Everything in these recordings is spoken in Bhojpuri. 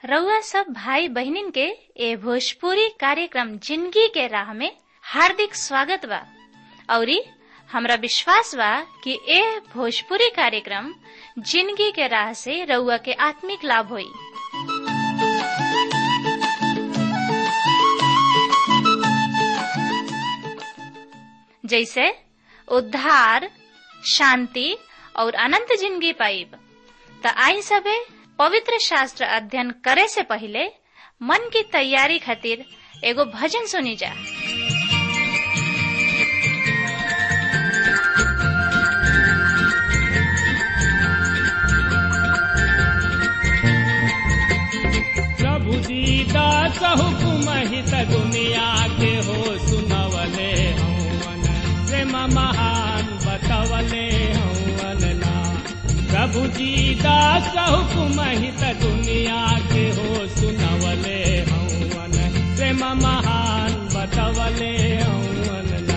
रउआ सब भाई बहिनीन के ए भोजपुरी कार्यक्रम जिंदगी के राह में हार्दिक स्वागत बा औरी हमरा विश्वास बा कि ए भोजपुरी कार्यक्रम जिंदगी के राह से रउआ के आत्मिक लाभ होई जैसे उद्धार शांति और अनंत जिंदगी पाइब त आई सबे पवित्र शास्त्र अध्ययन करे से पहले मन की तैयारी खातिर एगो भजन सुनी जा प्रभु दीदा हुकुम हित दुनिया के हो सुनवले हवन प्रेम महान बतवले हवन ना प्रभु दीदा हुकुम हित दुनिया के हो सुनवले हवन प्रेम महान बतवले हवन ना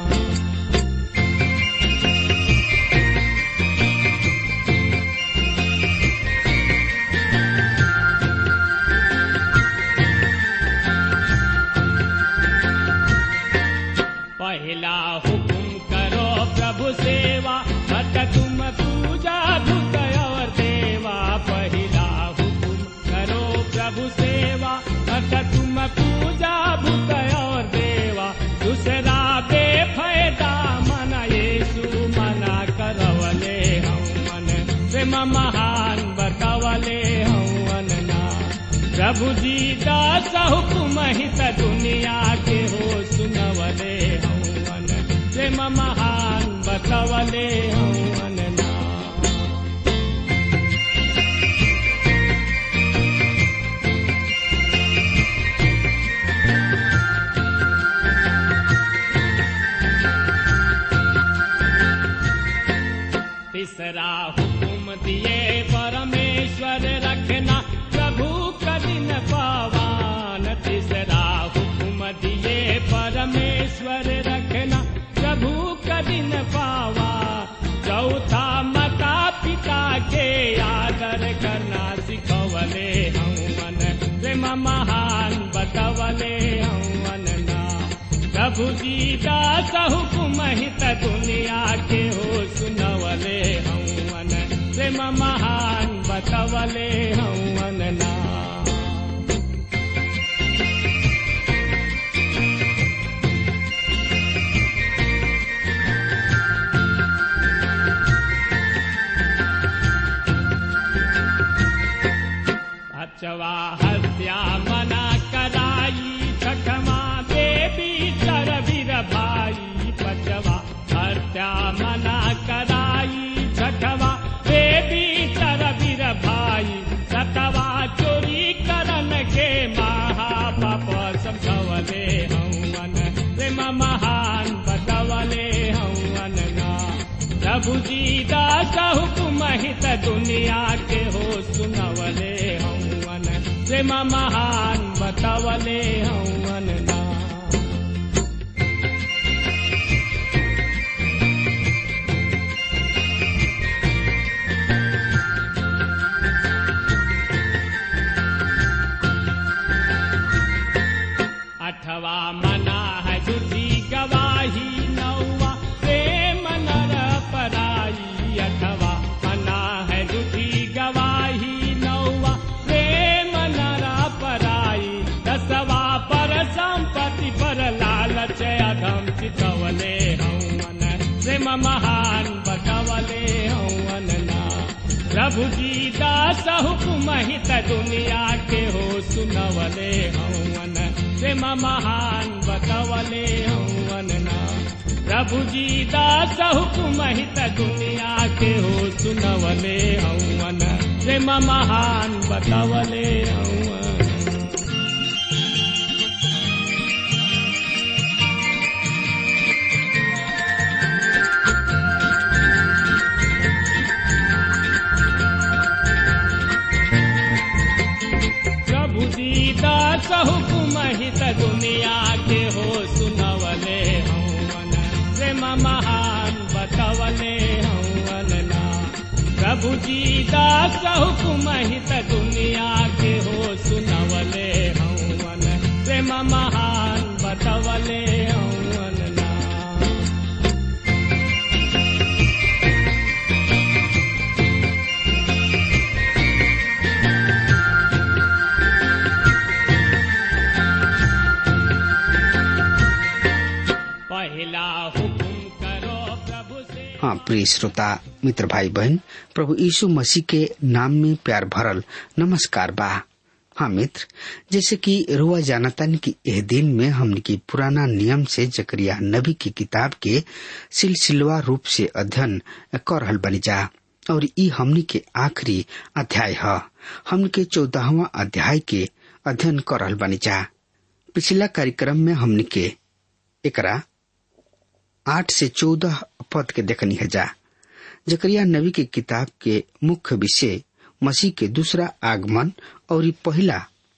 पहला हुकुम करो प्रभु सेवा मत तुम पूजा धुत और देवा पहला हुकुम करो प्रभु सेवा मत तुम पूजा भूत और देवा दूसरा बेफायदा मन येसु मना करवले हम मन प्रेम महान बतवले हम ना प्रभु जी दास हुकुम हित दुनिया के हो सुनवले हवन प्रेम महान बतवले हवन ना तीसरा हुकुम दिए परमेश्वर रखना प्रभु कदिन पावान तीसरा हुकुम दिए परमेश्वर रखना प्रभु कदिन पावा चौथा माता पिता के आदर करना सिखवले हवन प्रेम महान बतवले हवन ना प्रभु जी दास हुकुम हित दुनिया के हो सुनवले हवन प्रेम महान बतवले हवन ना अचवा हत्या मना कराई छठमा देवी सरवीर भाई पचवा हत्या मना कराई छठवा देवी सरवीर भाई सतवा चोरी करन के महापाप समझवले हवन प्रेम महान बतवले हवन ना प्रभु जी दास हुकुम हित दुनिया के हो सुनवले हवन प्रेम महान बतवले हवन ना अठवा मना है झूठी गवाही नौवा प्रेम नर पराई अठवा मना है झूठी गवाही नौवा प्रेम नर पराई दसवा पर संपत्ति पर लालच अधम चितवले हवन प्रेम महान बतवले हवन ना प्रभु जी दास हुकुम हित दुनिया के हो सुनवले हवन प्रेम महान बतवले हवन ना प्रभु जी दास हुकुम हित दुनिया के हो सुनवले हवन प्रेम महान बतवले हवन प्रभु दीदा हुकुम हित दुनिया के हो सुनवले हवन प्रेम महान बतवले हवन ना प्रभु जी दास हुकुम हित दुनिया के हो सुनवले हवन प्रेम महान बतवले हवन ना पहला हुकुम करो प्रभु से हाँ प्रिय श्रोता मित्र भाई बहन प्रभु यीशु मसीह के नाम में प्यार भरल नमस्कार बा हाँ मित्र जैसे कि रुआ जानतन की यह दिन में हमने की पुराना नियम से जकरिया नबी की किताब के सिलसिलवा रूप से अध्ययन कर रहल बनी जा और ई हमनी के आखिरी अध्याय है हमने के चौदहवा अध्याय के अध्ययन कर रहल बनी जा पिछला कार्यक्रम में हमने के एकरा आठ से चौदह पद के देखनी है जा जकरिया नबी की किताब के मुख्य विषय मसीह के दूसरा आगमन और ई पहला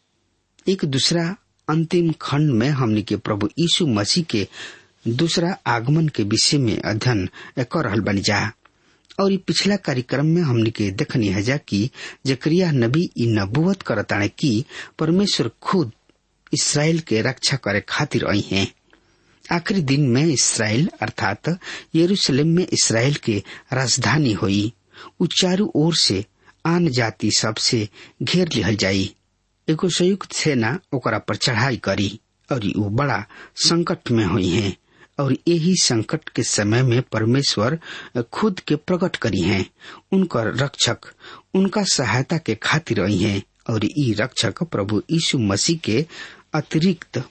एक दूसरा अंतिम खंड में हमने के प्रभु यीशु मसीह के दूसरा आगमन के विषय में अध्ययन कर रहल बनी जा और ई पिछला कार्यक्रम में हमने के देखनी है जा कि जकरिया नबी ई नबुवत करताणे कि परमेश्वर खुद इसराइल के रक्षा करे खातिर आई हैं आखिरी दिन में इसराइल अर्थात यरूशलेम में इसराइल के राजधानी हुई उ चारू ओर से आन जाति सब से घेर लिहल जाई एगो संयुक्त सेना ओकरा पर चढ़ाई करी और उ बड़ा संकट में हुई हैं और यही संकट के समय में परमेश्वर खुद के प्रकट करी हैं उनकर रक्षक उनका सहायता के खातिर आई हैं और ई रक्षक प्रभु यीशु मसीह के अतिरिक्त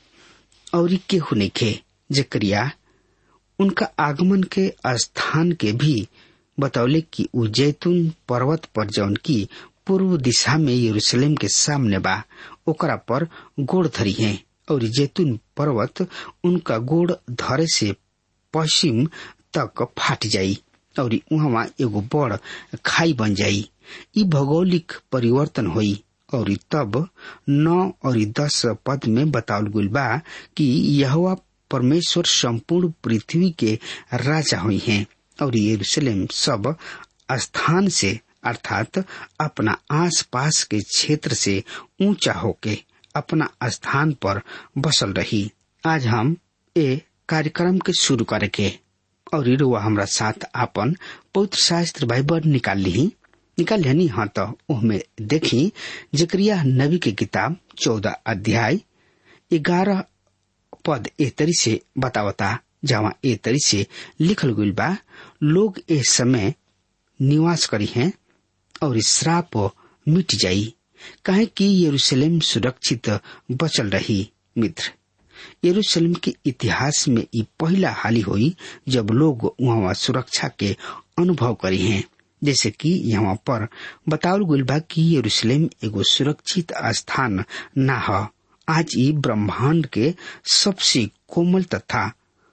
और केहू नइखे जकरिया उनका आगमन के स्थान के भी बतौले कि उ जैतून पर्वत पर जौन की पूर्व दिशा में यरूशलेम के सामने बा ओकरा पर गोड़ धरी है और जैतून पर्वत उनका गोड़ धरे से पश्चिम तक फाट जाई और वहाँ एगो बड़ खाई बन जाई ई भौगोलिक परिवर्तन हुई और तब नौ और दस पद में बतावल गई बा कि यह परमेश्वर संपूर्ण पृथ्वी के राजा हुई हैं और यरूशलेम सब स्थान से अर्थात अपना आसपास के क्षेत्र से ऊंचा होके अपना स्थान पर बसल रही आज हम ए कार्यक्रम के शुरू करेके और रुआ हमरा साथ आपन पवित्र शास्त्र बाइबल निकाल ली निकाल लेनी हाँ तो उसमें देखी जकरिया नबी की किताब चौदह अध्याय ग्यारह पद ए तरी से बतावता जहाँ ए तरी से लिखल गई बा लोग ए समय निवास करी हैं और श्राप मिट जाई काहे कि यरूशलेम सुरक्षित बचल रही मित्र यरूशलेम के इतिहास में ये पहला हाली हुई जब लोग वहाँ सुरक्षा के अनुभव करी हैं जैसे कि यहाँ पर बतावल गई बा कि यरूशलेम एगो सुरक्षित स्थान न है आज ये ब्रह्मांड के सबसे कोमल तथा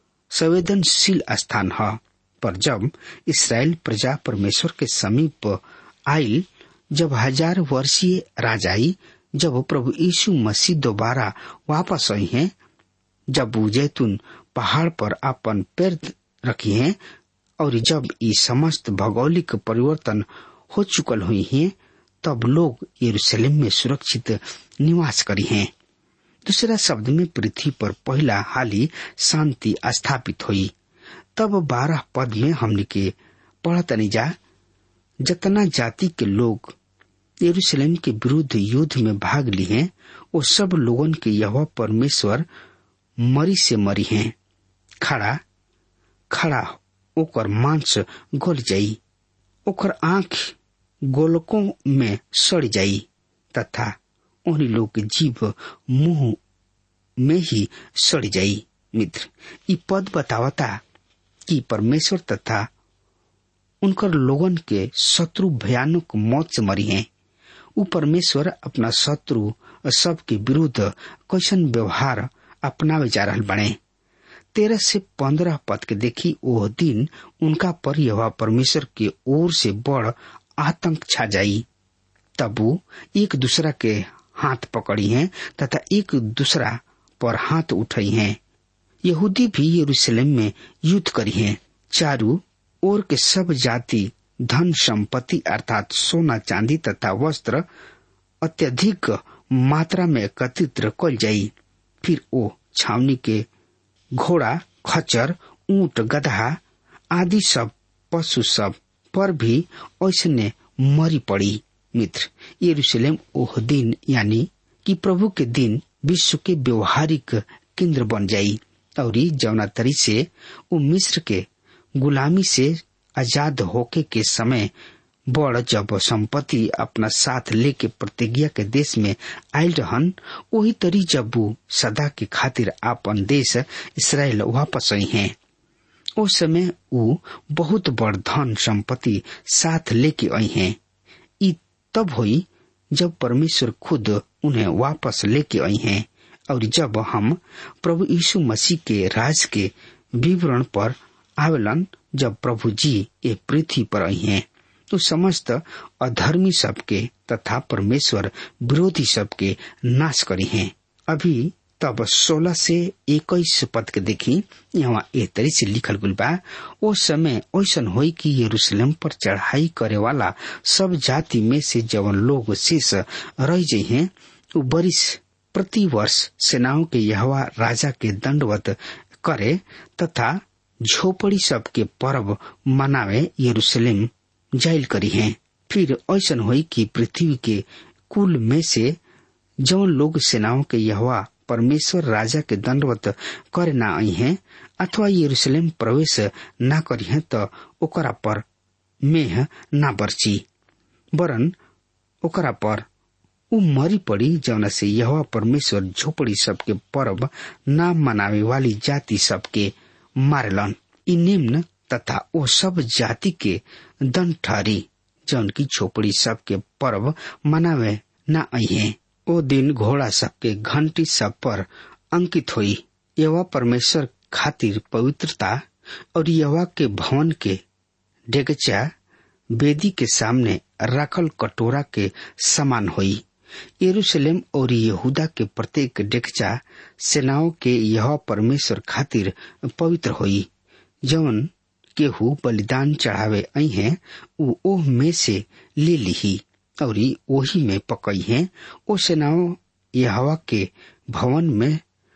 संवेदनशील स्थान है पर जब इसराइल प्रजा परमेश्वर के समीप आई जब हजार वर्षीय राजाई जब प्रभु यीशु मसीह दोबारा वापस आई हैं जब वो जैतून पहाड़ पर अपन पैर रखी हैं और जब ये समस्त भौगोलिक परिवर्तन हो चुकल हुई हैं तब लोग यरूशलेम में सुरक्षित निवास करी हैं दूसरा शब्द में पृथ्वी पर पहला हाली शांति स्थापित हुई तब बारह पद में हमने के पढ़तनी जा जतना जाति के लोग यरूशलेम के विरुद्ध युद्ध में भाग ली हैं वो सब लोगन के यह परमेश्वर मरी से मरी हैं खड़ा खड़ा ओकर मांस गल जाई ओकर आंख गोलकों में सड़ जाई तथा उन लोग के जीव मुंह में ही सड़ जाई मित्र ई पद बतावता कि परमेश्वर तथा उनकर लोगन के शत्रु भयानक मौत से मरी हैं उ परमेश्वर अपना शत्रु सबके विरुद्ध कैसन व्यवहार अपनावे जा रहा बने तेरह से पंद्रह पद के देखी वो दिन उनका पर यह परमेश्वर के ओर से बड़ आतंक छा जाई तब वो एक दूसरा के हाथ पकड़ी हैं तथा एक दूसरा पर हाथ उठाई हैं यहूदी भी यरूशलेम में युद्ध करी हैं चारू ओर के सब जाति धन संपत्ति अर्थात सोना चांदी तथा वस्त्र अत्यधिक मात्रा में एकत्रित कल जाई फिर ओ छावनी के घोड़ा खच्चर ऊंट गधा आदि सब पशु सब पर भी ऐसने मरी पड़ी मित्र यरूशलेम ओह दिन यानी कि प्रभु के दिन विश्व के व्यवहारिक केंद्र बन जाई और जौना तरी से वो मिस्र के गुलामी से आजाद होके के समय बड़ जब संपत्ति अपना साथ लेके प्रतिज्ञा के देश में आयल रहन वही तरी जब वो सदा के खातिर अपन देश इसराइल वापस आई हैं उस समय वो बहुत बड़ धन संपत्ति साथ लेके आई हैं ई तब हुई जब परमेश्वर खुद उन्हें वापस लेके आई हैं और जब हम प्रभु यीशु मसीह के राज के विवरण पर आवेलन जब प्रभु जी ये पृथ्वी पर आई हैं तो समस्त अधर्मी सबके तथा परमेश्वर विरोधी सबके नाश करी हैं अभी तब सोलह से इक्कीस पद के देखी यहाँ ए तरी से लिखल गुल बा ओ समय ऐसा होई कि यरूशलेम पर चढ़ाई करे वाला सब जाति में से जवन लोग शेष रह जाइ हैं वो बरिस प्रति वर्ष सेनाओं के यहवा राजा के दंडवत करे तथा झोपड़ी सबके पर्व मनावे यरूशलेम जाइल करी हैं फिर ऐसा हुई कि पृथ्वी के कुल में से जौन लोग सेनाओं के यहवा परमेश्वर राजा के दंडवत करे ना आई हैं अथवा यरूशलेम प्रवेश ना करी हैं तो ओकरा पर मेह ना बरची वरन ओकरा पर उ मरी पड़ी जौना से यह परमेश्वर झोपड़ी सबके पर्व ना मनावे वाली जाति सबके मारलन इ निम्न तथा ओ सब जाति के दंड ठहरी जौन की झोपड़ी सबके पर्व मनावे ना आई ओ दिन घोड़ा सबके घंटी सब पर अंकित हुई यवा परमेश्वर खातिर पवित्रता और यवा के भवन के डेगचा वेदी के सामने रखल कटोरा के समान हुई यरूशलेम और यहूदा के प्रत्येक डेगचा सेनाओं के यह परमेश्वर खातिर पवित्र हुई जवन केहू बलिदान चढ़ावे आई हैं उ ओह में से ले ली और ओही में पकई हैं ओ सेनाओं यहवा के भवन में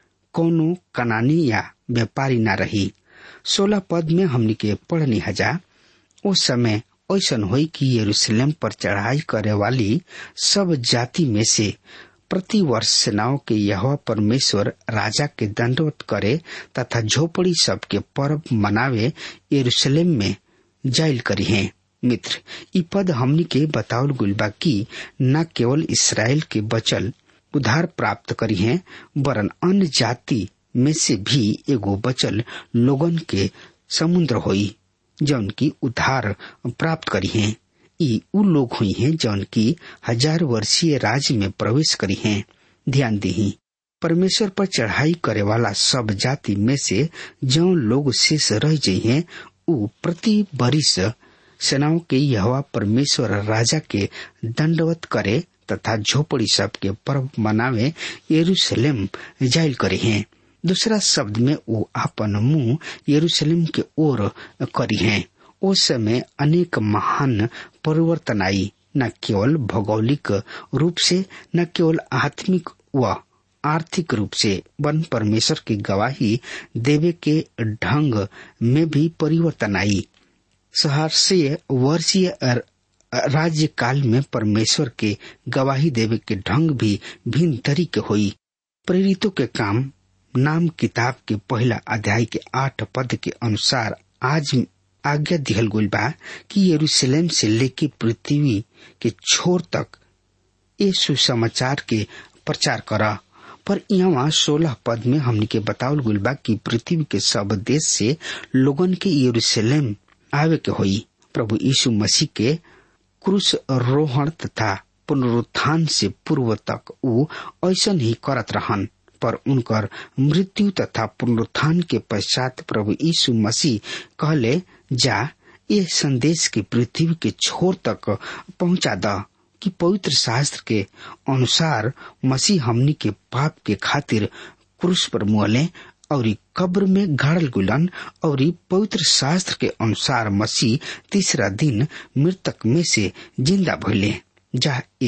कोनो कनानी या व्यापारी न रही सोलह पद में हमनी के पढ़नी हजा उस समय ऐसा हुई कि यरूशलेम पर चढ़ाई करे वाली सब जाति में से प्रति वर्ष सेनाओं के यह परमेश्वर राजा के दंडवत करे तथा झोपड़ी सबके पर्व मनावे यरूशलेम में जाइल करी हैं मित्र इ पद हमनी के बतावल गुलबा की न केवल इसराइल के बचल उधार प्राप्त करी हैं वरन अन्य जाति में से भी एगो बचल लोगन के समुद्र होई जौन की उधार प्राप्त करी हैं ई उ लोग हुई हैं जौन की हजार वर्षीय राज्य में प्रवेश करी हैं ध्यान दी परमेश्वर पर चढ़ाई करे वाला सब जाति में से जो लोग शेष रह जाइ हैं उ प्रति बरिस सेनाओं के यहवा परमेश्वर राजा के दंडवत करे तथा झोपड़ी सब के पर्व मनावे यरूशलेम जाइल करे हैं दूसरा शब्द में वो आपन मुंह यरूशलेम के ओर करी हैं उस समय अनेक महान परिवर्तन आई न केवल भौगोलिक रूप से न केवल आत्मिक व आर्थिक रूप से वन परमेश्वर की गवाही देवे के ढंग में भी परिवर्तन आई सहर्षीय वर्षीय राज्य काल में परमेश्वर के गवाही देवे के ढंग भी भिन्न तरीके हुई प्रेरितों के काम नाम किताब के पहला अध्याय के आठ पद के अनुसार आज आज्ञा दिहल गुल बा कि यरूशलेम से लेके पृथ्वी के छोर तक ये सुसमाचार के प्रचार करा पर यहाँ सोलह पद में हमने के बतावल गुल बा कि पृथ्वी के सब देश से लोगन के यरूशलेम आवे के होई प्रभु यीशु मसीह के क्रूस रोहण तथा पुनरुत्थान से पूर्व तक ऊ ऐसा ही करत रहन पर उनकर मृत्यु तथा पुनरुत्थान के पश्चात प्रभु यीशु मसीह कहले जा ये संदेश के पृथ्वी के छोर तक पहुंचा द कि पवित्र शास्त्र के अनुसार मसीह हमनी के पाप के खातिर क्रूस पर मुहले और कब्र में गाड़ल गुलन और पवित्र शास्त्र के अनुसार मसीह तीसरा दिन मृतक में से जिंदा भइले जा ये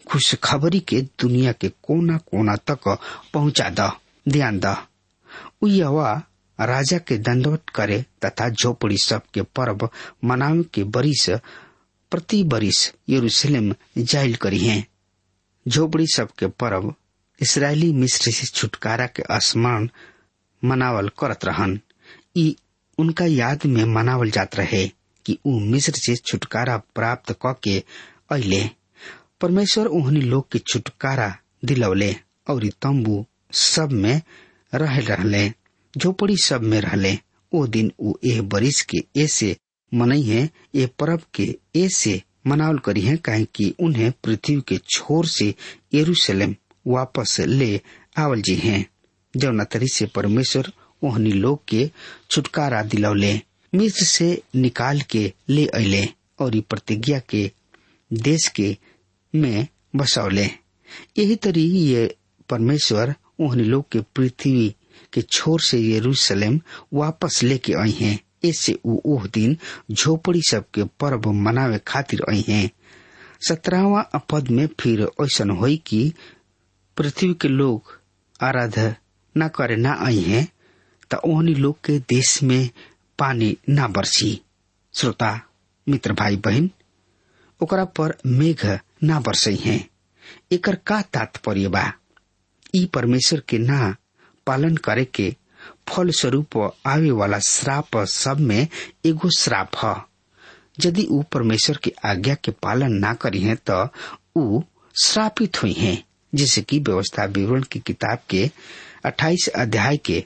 खुशखबरी के दुनिया के कोना कोना तक पहुंचा द ध्यान द उ यहोवा राजा के दंडवत करे तथा झोपड़ी सब के पर्व मनावे के बरिस प्रति बरिस यरूशलेम जाइल करी है झोपड़ी सब के पर्व इसराइली मिस्र से छुटकारा के स्मरण मनावल करत रहन ई उनका याद में मनावल जात रहे कि ऊ मिस्र से छुटकारा प्राप्त क के अले परमेश्वर ओहनी लोग के छुटकारा दिलवले और तंबू सब में रह रहले झोपड़ी सब में रहले ओ दिन ऊ एह बरिस के ऐसे मनई है ये पर्व के ऐसे मनावल करी है काहे कि उन्हें पृथ्वी के छोर से यरूशलेम वापस ले आवल जी हैं जौना तरी से परमेश्वर ओहनी लोग के छुटकारा दिलौले मिस्र से निकाल के ले अले और ई प्रतिज्ञा के देश के में बसौले यही तरी ये परमेश्वर ओहनी लोग के पृथ्वी के छोर से यरूशलेम वापस लेके आई हैं ऐसे ऊ ओह दिन झोपड़ी सब के पर्व मनावे खातिर आई हैं सत्रहवा पद में फिर ऐसा होई कि पृथ्वी के लोग आराधना करे ना आई हैं त ओहनी लोग के देश में पानी ना बरसी श्रोता मित्र भाई बहन ओकरा पर मेघ ना बरसई हैं एकर का तात्पर्य बा ई परमेश्वर के ना पालन करे के फल स्वरूप आवे वाला श्राप सब में एगो श्राप ह यदि ऊ परमेश्वर के आज्ञा के पालन ना करी है तो ऊ श्रापित हुई हैं जैसे कि व्यवस्था विवरण की किताब के 28 अध्याय के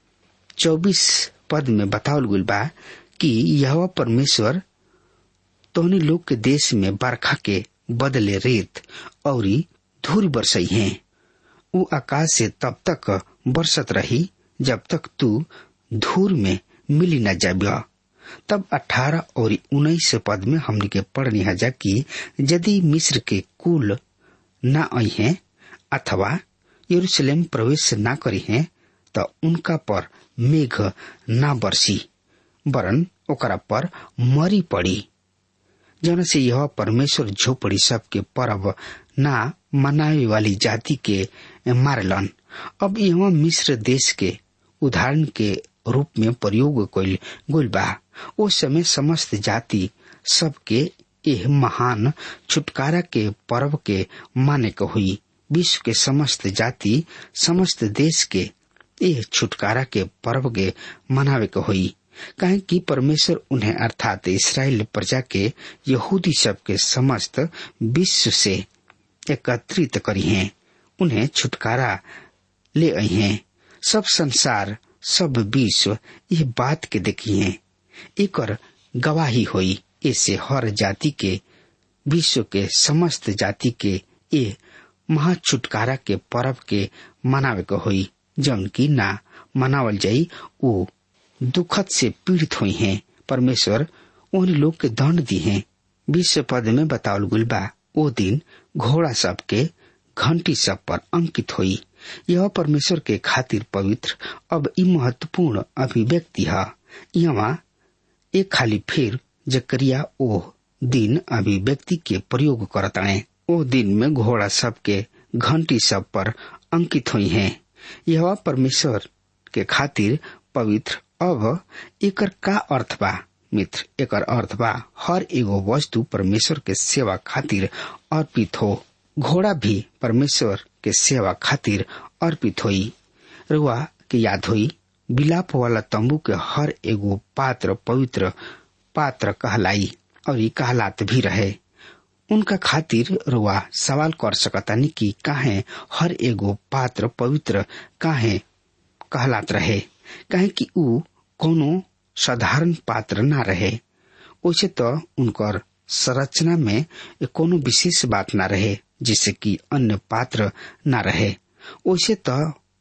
24 पद में बतावल गई बा कि यह परमेश्वर तोहनी लोग के देश में बरखा के बदले रेत और धूल बरसई है ऊ आकाश से तब तक बरसत रही जब तक तू धूल में मिली न जब तब अठारह और उन्नीस पद में हमने के पढ़नी हजा कि यदि मिस्र के कुल न आई हैं अथवा यरूशलेम प्रवेश न करी हैं तो उनका पर मेघ न बरसी वरन ओकरा पर मरी पड़ी जौन से यह परमेश्वर झोपड़ी सब के पर्व ना मनावे वाली जाति के मारलन अब यह मिस्र देश के उदाहरण के रूप में प्रयोग कइल गइल बा ओ समय समस्त जाति सबके एह महान छुटकारा के पर्व के माने के हुई विश्व के समस्त जाति समस्त देश के एह छुटकारा के पर्व के मनावे के हुई काहे कि परमेश्वर उन्हें अर्थात इसराइल प्रजा के यहूदी सब के समस्त विश्व से एकत्रित करी हैं उन्हें छुटकारा ले आई हैं सब संसार सब विश्व ये बात के देखी हैं एक गवाही हुई ऐसे हर जाति के विश्व के समस्त जाति के ये महा छुटकारा के पर्व के मनावे के हुई जौन की ना मनावल जाई वो दुखद से पीड़ित हुई हैं परमेश्वर उन लोग के दंड दी हैं विश्व पद में बतावल गुल बा ओ दिन घोड़ा सब के घंटी सब पर अंकित हुई यह परमेश्वर के खातिर पवित्र अब ई महत्वपूर्ण अभिव्यक्ति है यहाँ एक खाली फिर जकरिया ओह दिन अभिव्यक्ति के प्रयोग करताए ओ दिन में घोड़ा सब के घंटी सब पर अंकित हुई हैं यह परमेश्वर के खातिर पवित्र अब एकर का अर्थ बा मित्र एकर अर्थ बा हर एगो वस्तु परमेश्वर के सेवा खातिर अर्पित हो घोड़ा भी परमेश्वर के सेवा खातिर अर्पित होई रुआ के याद होई बिलाप वाला तंबू के हर एगो पात्र पवित्र पात्र कहलाई और ये कहलात भी रहे उनका खातिर रुआ सवाल कर सकतानी कि काहे हर एगो पात्र पवित्र काहे कहलात रहे काहे कि ऊ कोनो साधारण पात्र ना रहे वैसे तो उनकर संरचना में कोनो विशेष बात ना रहे जिससे कि अन्य पात्र ना रहे वैसे तो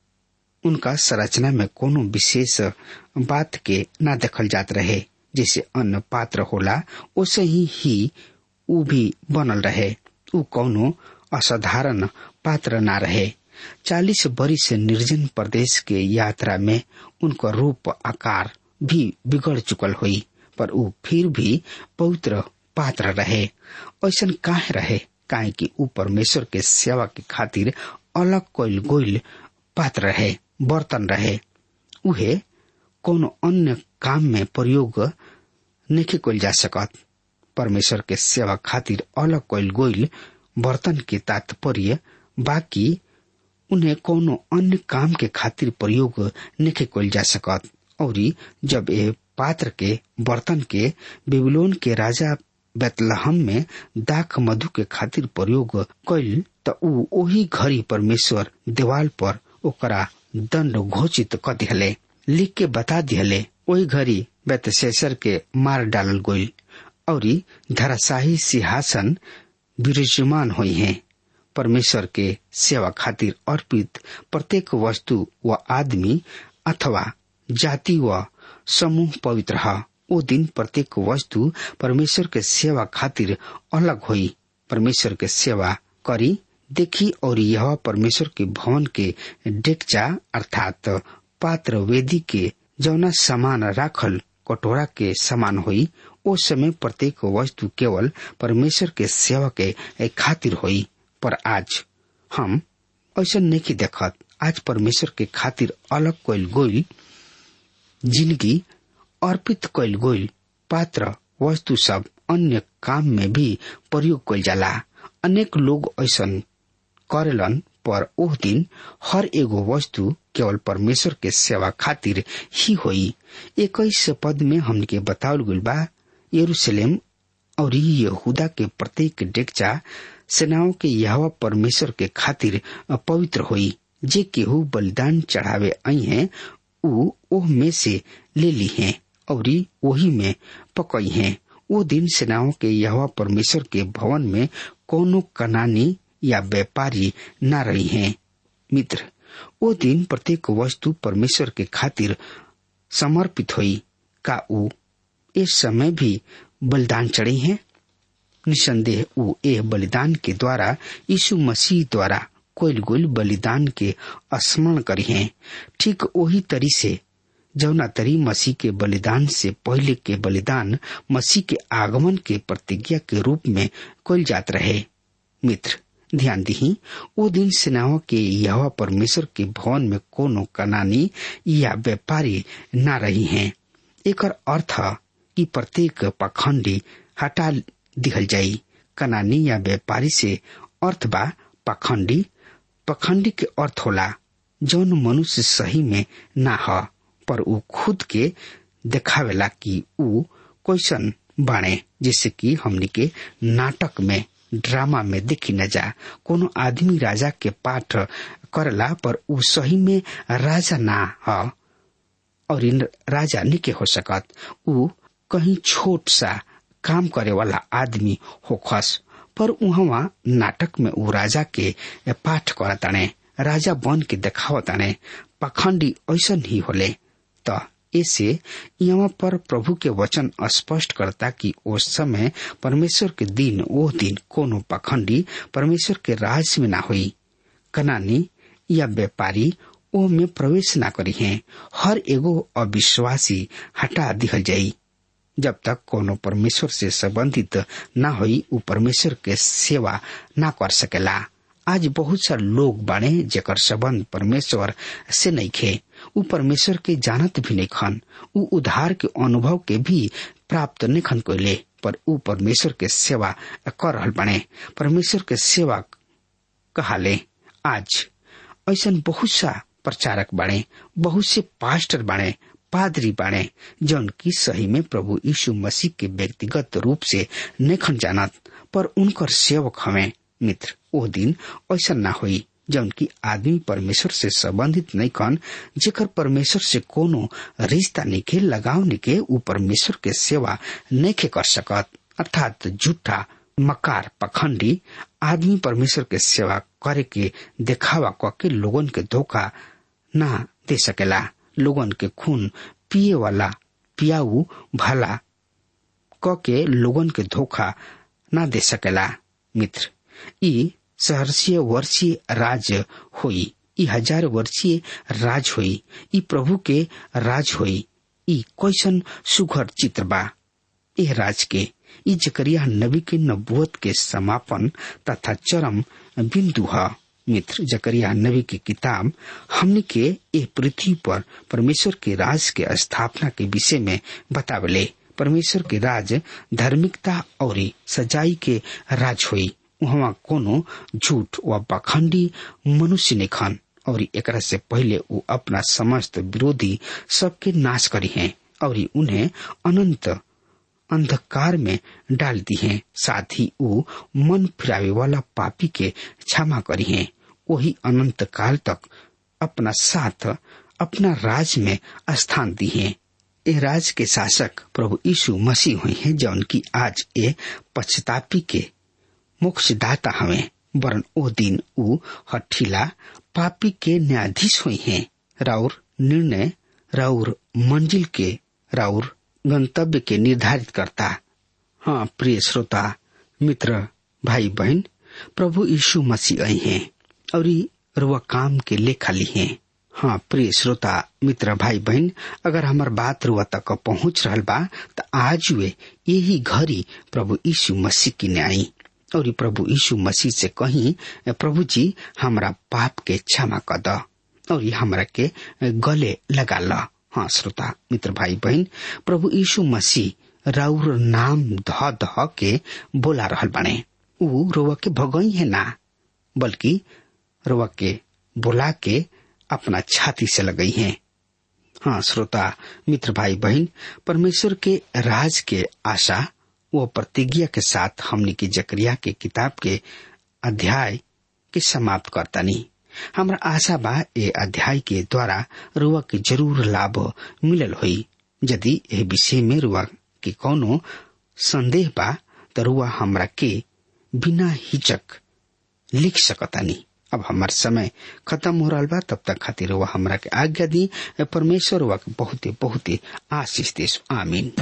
उनका संरचना में कोनो विशेष बात के ना देखल जात रहे जैसे अन्य पात्र होला वैसे ही ही ऊ भी बनल रहे ऊ कोनो असाधारण पात्र ना रहे चालीस बरिस निर्जन प्रदेश के यात्रा में उनका रूप आकार भी बिगड़ चुकल हुई पर ऊ फिर भी पवित्र पात्र रहे ऐसा काहे रहे काहे कि ऊ परमेश्वर के सेवा के खातिर अलग कोइल गोइल पात्र रहे बर्तन रहे उहे कोनो अन्य काम में प्रयोग नहीं कइल जा सकत परमेश्वर के सेवा खातिर अलग कइल गोइल बर्तन के तात्पर्य बाकी उन्हें कोनो अन्य काम के खातिर प्रयोग नहीं कइल जा सकत और जब ये पात्र के बर्तन के बेबीलोन के राजा बेतलहम में दाख मधु के खातिर प्रयोग कइल त ऊ ओही घड़ी परमेश्वर देवाल पर ओकरा दंड घोषित क दिहले लिख के बता दिहले ओही घड़ी बेतशेसर के मार डालल गइल और धराशाही सिंहासन विराजमान हुई है परमेश्वर के सेवा खातिर अर्पित प्रत्येक वस्तु व आदमी अथवा जाति व समूह पवित्र है ओ दिन प्रत्येक वस्तु परमेश्वर के सेवा खातिर अलग हुई परमेश्वर के सेवा करी देखी और यह परमेश्वर के भवन के डेक्चा अर्थात पात्र वेदी के जौना समान राखल कटोरा के समान हुई ओ समय प्रत्येक वस्तु केवल परमेश्वर के सेवा के खातिर हुई पर आज हम ऐसा नहीं देखत आज परमेश्वर के खातिर अलग कोइल गोइल जिंदगी अर्पित कइल गोइल पात्र वस्तु सब अन्य काम में भी प्रयोग कइल जाला अनेक लोग ऐसा करेलन पर ओह दिन हर एगो वस्तु केवल परमेश्वर के सेवा खातिर ही होई इक्कीस पद में हमके बतावल गइल बा यरूशलेम और यहूदा के प्रत्येक डेक्चा सेनाओं के यह परमेश्वर के खातिर पवित्र होई जे केहू बलिदान चढ़ावे आई हैं ऊ ओह में से ले ली हैं और वही में पकई हैं वो दिन सेनाओं के यह परमेश्वर के भवन में कोनो कनानी या व्यापारी न रही हैं मित्र वो दिन प्रत्येक वस्तु परमेश्वर के खातिर समर्पित हुई का ऊ इस समय भी बलिदान चढ़ी हैं निसंदेह ऊ ए बलिदान के द्वारा यीशु मसीह द्वारा कोइल गोइल बलिदान के स्मरण करी हैं ठीक वही तरी से जौना तरी मसीह के बलिदान से पहले के बलिदान मसीह के आगमन के प्रतिज्ञा के रूप में कोल जात रहे मित्र ध्यान दी वो दिन सेनाओं के यह परमेश्वर के भवन में कोनो कनानी या व्यापारी न रही हैं एक अर्थ कि प्रत्येक पखंडी हटा दिहल जाई कनानी या व्यापारी से अर्थ बा पखंडी पखंडी के अर्थ होला जौन मनुष्य सही में ना ह पर ऊ खुद के देखावेला कि ऊ कैसन बाणे जिससे कि हमनी के नाटक में ड्रामा में देखी न जा कोनो आदमी राजा के पाठ करला पर ऊ सही में राजा ना ह और इन राजा निके हो सकत ऊ कहीं छोट सा काम करे वाला आदमी होखस पर उहवा नाटक में ऊ राजा के पाठ करताने राजा बन के देखावताने पखंडी ऐसा ही होले त ऐसे यहाँ पर प्रभु के वचन स्पष्ट करता कि उस समय परमेश्वर के दिन वो दिन कोनो पखंडी परमेश्वर के राज में ना हुई कनानी या व्यापारी ओ में प्रवेश ना करी है हर एगो अविश्वासी हटा दिहल जाई जब तक कोनो परमेश्वर से संबंधित न हुई उ परमेश्वर के सेवा ना कर सकेला आज बहुत सारे लोग बाड़े जेकर संबंध परमेश्वर से नहीं खे उ परमेश्वर के जानत भी नहीं खन उ उधार के अनुभव के भी प्राप्त नहीं खन कोले पर उ परमेश्वर के सेवा कर रहल बने परमेश्वर के सेवा कहाले आज ऐसा बहुत सा प्रचारक बाड़े बहुत से पास्टर बाड़े पादरी बाड़े जौन की सही में प्रभु यीशु मसीह के व्यक्तिगत रूप से नेखन जानत पर उनकर सेवक हमें मित्र वो दिन ऐसा ना हुई जौन की आदमी परमेश्वर से संबंधित नहीं कन जेकर परमेश्वर से कोनो रिश्ता निके लगाव निके उ परमेश्वर के सेवा नहीं कर सकत अर्थात झूठा मकार पखंडी आदमी परमेश्वर के सेवा करे के देखावा क के लोगन के धोखा ना दे सकेला लोगन के खून पिए वाला पियाऊ भला क के लोगन के धोखा ना दे सकेला मित्र ई सहर्षीय वर्षीय राज होई ई हजार वर्षीय राज होई ई प्रभु के राज होई ई कैसन सुघर चित्र बा एह राज के ई जकरिया नबी के नबुवत के समापन तथा चरम बिंदु है मित्र जकरिया नबी की किताब हमने के ए पृथ्वी पर परमेश्वर के राज के स्थापना के विषय में बतावले परमेश्वर के राज धार्मिकता और सजाई के राज हुई वहाँ कोनो झूठ व पाखंडी मनुष्य ने खान और एकरा से पहले वो अपना समस्त विरोधी सबके नाश करी हैं और उन्हें अनंत अंधकार में डाल दी हैं साथ ही वो मन फिरावे वाला पापी के क्षमा करी हैं वही अनंत काल तक अपना साथ अपना राज में स्थान दी हैं ए राज के शासक प्रभु यीशु मसीह हुए हैं जौन की आज ए पश्चातापी के मोक्षदाता हवे वरन ओ दिन ऊ हठीला पापी के न्यायाधीश हुए हैं राउर निर्णय राउर मंजिल के राउर गंतव्य के निर्धारित करता हाँ प्रिय श्रोता मित्र भाई बहन प्रभु यीशु मसीह आए हैं और रुआ काम के लेखा ली हैं हाँ प्रिय श्रोता मित्र भाई बहन अगर हमार बात रुआ तक पहुंच रहा बा तो आज वे यही घड़ी प्रभु यीशु मसीह की न्याय और प्रभु यीशु मसीह से कही प्रभु जी हमारा पाप के क्षमा कर द और हमरा के गले लगा ला हाँ श्रोता मित्र भाई बहन प्रभु यीशु मसीह राउर नाम ध ध के बोला रहल बने ऊ रोवा के भगई है ना बल्कि रोवा के बोला के अपना छाती से लगई है हाँ श्रोता मित्र भाई बहन परमेश्वर के राज के आशा वो प्रतिज्ञा के साथ हमने की जकरिया के किताब के अध्याय के समाप्त करता नहीं हमरा आशा बा ए अध्याय के द्वारा रुआ के जरूर लाभ मिलल हुई यदि ए विषय में रुआ के कोनो संदेह बा तो रुआ हमरा के बिना हिचक लिख सकतानी अब हमार समय खत्म हो रहा बा तब तक खातिर रुआ हमरा के आज्ञा दी परमेश्वर रुआ के बहुते बहुते आशीष देश आमीन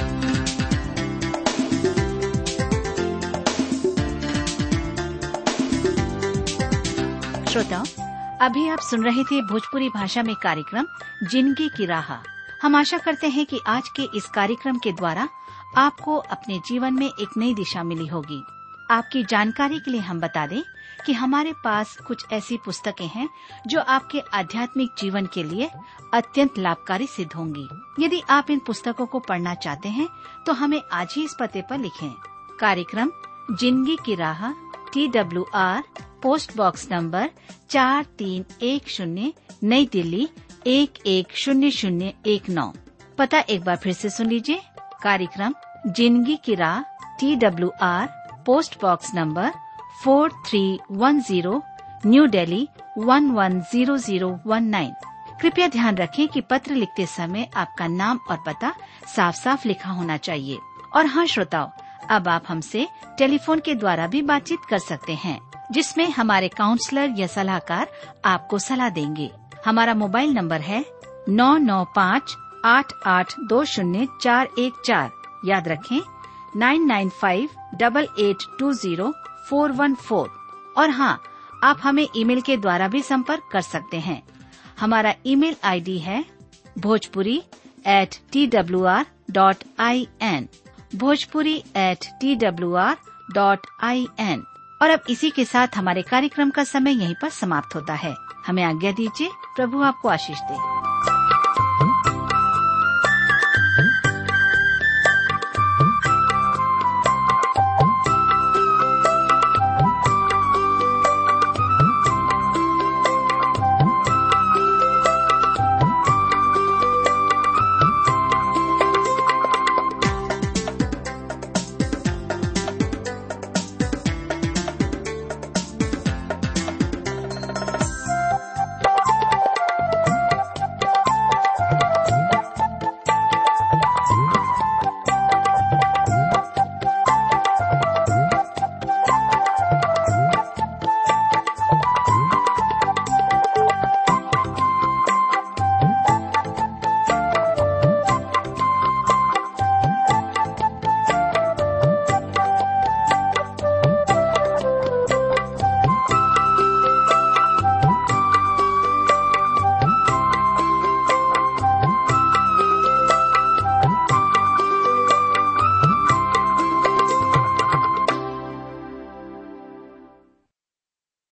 श्रोताओं अभी आप सुन रहे थे भोजपुरी भाषा में कार्यक्रम जिंदगी की राह हम आशा करते हैं कि आज के इस कार्यक्रम के द्वारा आपको अपने जीवन में एक नई दिशा मिली होगी आपकी जानकारी के लिए हम बता दें कि हमारे पास कुछ ऐसी पुस्तकें हैं जो आपके आध्यात्मिक जीवन के लिए अत्यंत लाभकारी सिद्ध होंगी यदि आप इन पुस्तकों को पढ़ना चाहते हैं तो हमें आज ही इस पते पर लिखें कार्यक्रम जिंदगी की राह T W R post box number चार तीन एक शून्य नई दिल्ली एक एक शून्य शून्य एक नौ पता एक बार फिर से सुन लीजिए कार्यक्रम जिंदगी की राह T W R post box number four three one zero New Delhi one one zero zero one nine कृपया ध्यान रखें कि पत्र लिखते समय आपका नाम और पता साफ साफ लिखा होना चाहिए और हाँ श्रोताओं अब आप हमसे टेलीफोन के द्वारा भी बातचीत कर सकते हैं जिसमें हमारे काउंसलर या सलाहकार आपको सलाह देंगे हमारा मोबाइल नंबर है नौ नौ पाँच आठ आठ दो शून्य चार एक चार याद रखें nine nine five double eight two zero four one four और हाँ आप हमें ईमेल के द्वारा भी संपर्क कर सकते हैं हमारा ईमेल आईडी है Bhojpuri at T W R dot I N Bhojpuri at T W R dot I N और अब इसी के साथ हमारे कार्यक्रम का समय यहीं पर समाप्त होता है हमें आज्ञा दीजिए प्रभु आपको आशीष दे